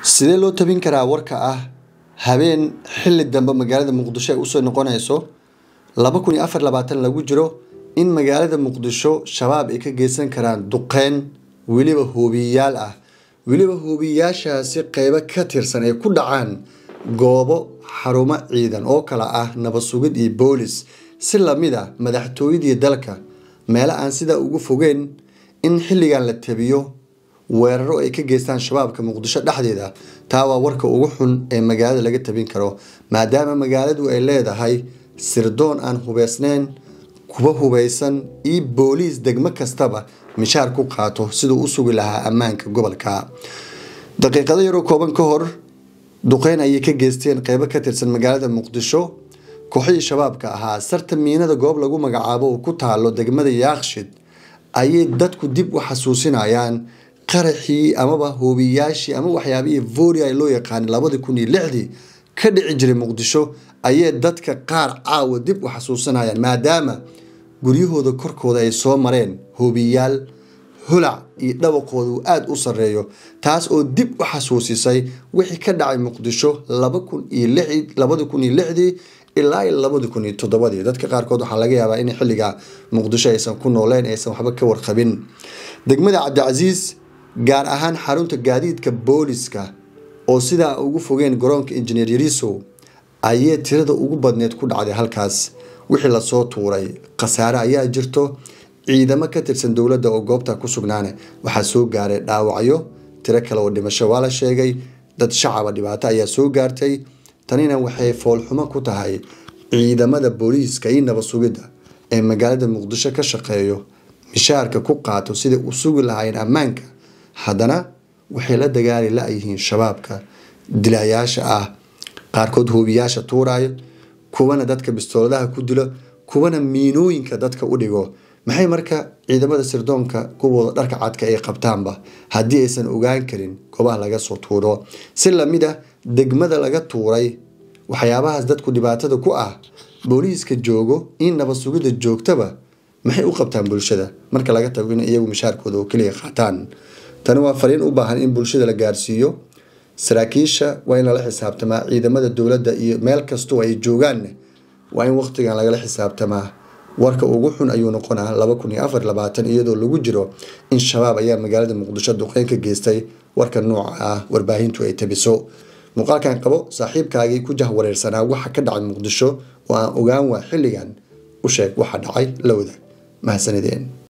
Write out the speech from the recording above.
sidee loo tabin karaa warka ah habeen xilli dambe magaalada muqdisho ay usoo noqonayso laba kun iyo afar labaatan lagu jiro in magaalada muqdisho shabaab ay ka geysan karaan duqeyn weliba hoobiyayaal ah weliba hoobiyayaashaasi qeybo ka tirsan ay ku dhacaan goobo xarumo ciidan oo kale ah nabad sugid iyo boolis si lamid a madaxtooyadii dalka meelo aan sidaa ugu fogeyn in xilligan la tabiyo weeraro ay ka geystaan shabaabka muqdisho dhexdeeda taa waa warka ugu xun ee magaalada laga tabin karo maadaama magaaladu ay leedahay sirdoon aan hubeysneyn kuwa hubeysan iyo booliis degmo kastaba mishaar ku qaato siduu u sugi lahaa ammaanka gobolka daqiiqado yaroo kooban ka hor duqeyn ayay ka geysteen qeybo ka tirsan magaalada muqdisho kooxihii shabaabka ahaa sarta miinada goob lagu magacaabo oo ku taalo degmada yaakshid ayay dadku dib u xasuusinayaan qaraxii amaba hoobiyaashii ama waxyaabihii voria loo yaqaanay labadii kun iyo lixdii ka dhici jiray muqdisho ayay dadka qaar caawa dib u xasuusanayaan maadaama guryahooda korkooda ay soo mareen hoobiyaal holac iyo dhawaqooda uu aada u sareeyo taas oo dib u xasuusisay wixii ka dhacay muqdisho labadi kun iyo lixdii ilaa iyo labadi kun iyo toddobadii dadka qaarkood waxaa laga yaabaa in xilliga muqdisho aysan ku nooleen aysan waxba ka warqabin degmada cabdicasiis gaar ahaan xarunta gaadiidka booliska oo sidaa ugu fogeen garoonka injineer yarisow ayay tirada ugu badneed ku dhacday halkaas wixii lasoo tuuray khasaare ayaa jirto ciidamo ka tirsan dowladda oo goobta ku sugnaane waxaa soo gaaray dhaawacyo tiro kale oo dhimasho waa la sheegay dad shacaba dhibaato ayaa soo gaartay tanina waxay foolxumo ku tahay ciidamada booliiska iyo nabad sugidda ee magaalada muqdisho ka shaqeeyo mishaarka ku qaato siday u sugi lahaayeen ammaanka haddana waxay la dagaali la-yihiin shabaabka dilayaasha ah qaarkood hoobiyaasha tuurayo kuwana dadka bistooladaha ku dilo kuwana miinooyinka dadka u dhigo maxay marka ciidamada sirdoonka kuwooda dharka cadka ay qabtaanba haddii aysan ogaan karin goobaha laga soo tuuro si lamid ah degmada laga tuuray waxyaabahaas dadku dhibaatada ku ah booliiska joogo in nabad sugidda joogtaba maxay u qabtaan bulshada marka laga tago in iyagu mishaarkooda oo keliya qaataan tani waa fariin u baahan in bulshada la gaarsiiyo saraakiisha waa in lala xisaabtamaa ciidamada dowladda iyo meel kastoo ay joogaanne waa in waqtigan lagala xisaabtamaa warka ugu xun ayuu noqonaa laba kun iyo afar labaatan iyadoo lagu jiro in shabaab ayaa magaalada muqdisho duqeyn ka geystay warka nooca ah warbaahintu ay tabiso muuqaalkan qabo saaxiibkaagii ku jahwareersanaa waxa ka dhacay muqdisho oo aan ogaan waa xilligan u sheeg waxa dhacay la wadaag mahadsanideen